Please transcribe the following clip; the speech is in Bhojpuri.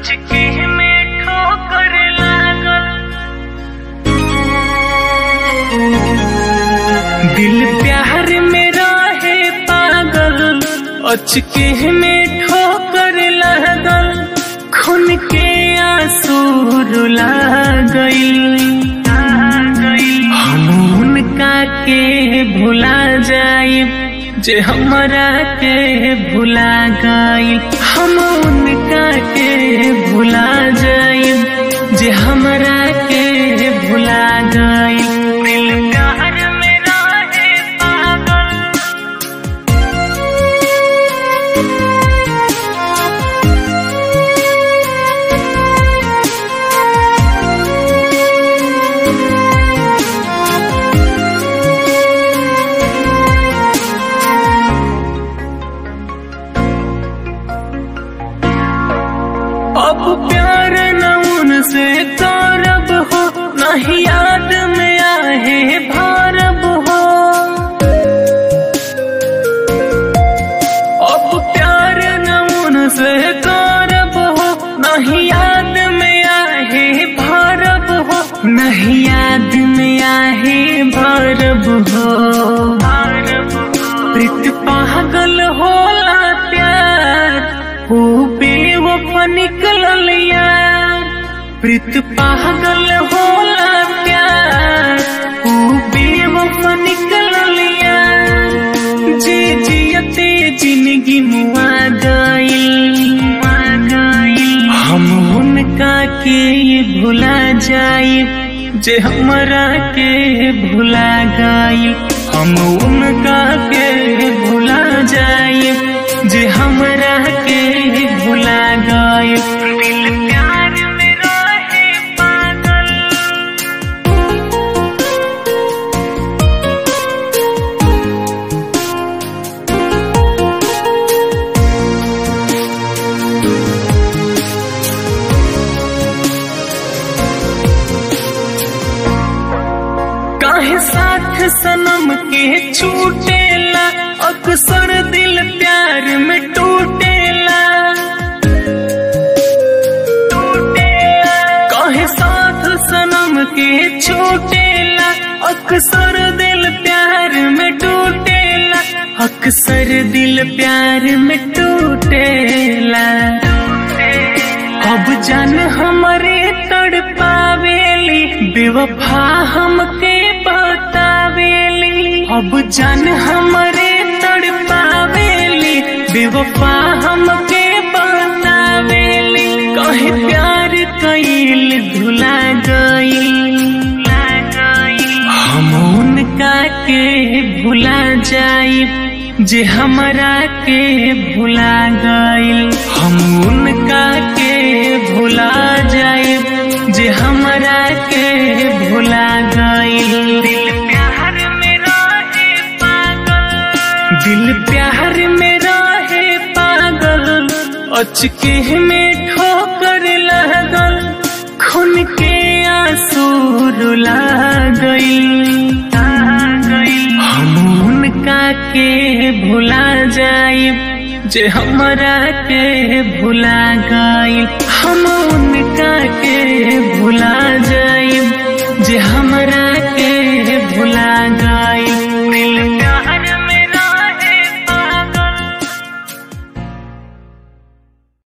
अचके में ठोकर लागल दिल प्यार में रहे पागल अचके में ठोकर लागल खून के आंसू रुला गइल हम उनका के भुला जाइब जे हमरा के भुला गइल हम उनका के भुला जाइब जे हमरा के भुला गइल दिल प्यार में रहे पागल अब प्यार न उनसे करब हो नहीं याद में आहे भारब हो अब प्यार न उनसे करब हो नहीं याद में आहे भारब हो नहीं याद में आहे भारब हो प्रीत पागल होला प्यार हो बेवफा निकलल यार प्रीत पागल होला प्यार हो बेवफा निकलल यार जे जियते जिंदगी मुआ गइल हम उनका के भुला जाइब जे हमरा के भुला गइल हम उनका के भुला जाइब जे हमरा के भुला गइल दिल प्यार में रहे पागल काहे साथ सनम के छूटेला अक्सर दिल प्यार में टूटेला टूटेला काहे साथ सनम के छूटेला अक्सर दिल प्यार में टूटेला अक्सर दिल प्यार में टूटेला अब जान हमरे तड़पावेली बेवफा हमके बतावेली अब जान हमरे तड़पावेली बेवफा हमके बतावेली कहे प्यार कइल धुला गइल हम उनका के भुला जाइब जे हमरा के भुला गइल हम उनका के भुला जाइब जे हमरा के भुला गइल दिल प्यार में रहे पागल दिल प्यार में रहे पागल अचके में ठोकर लागल खून के आंसू रुला गइल हम उनका के भुला जाइब जे हमरा के भुला गइल हम उनका के भुला जाइब जे हमरा के भुला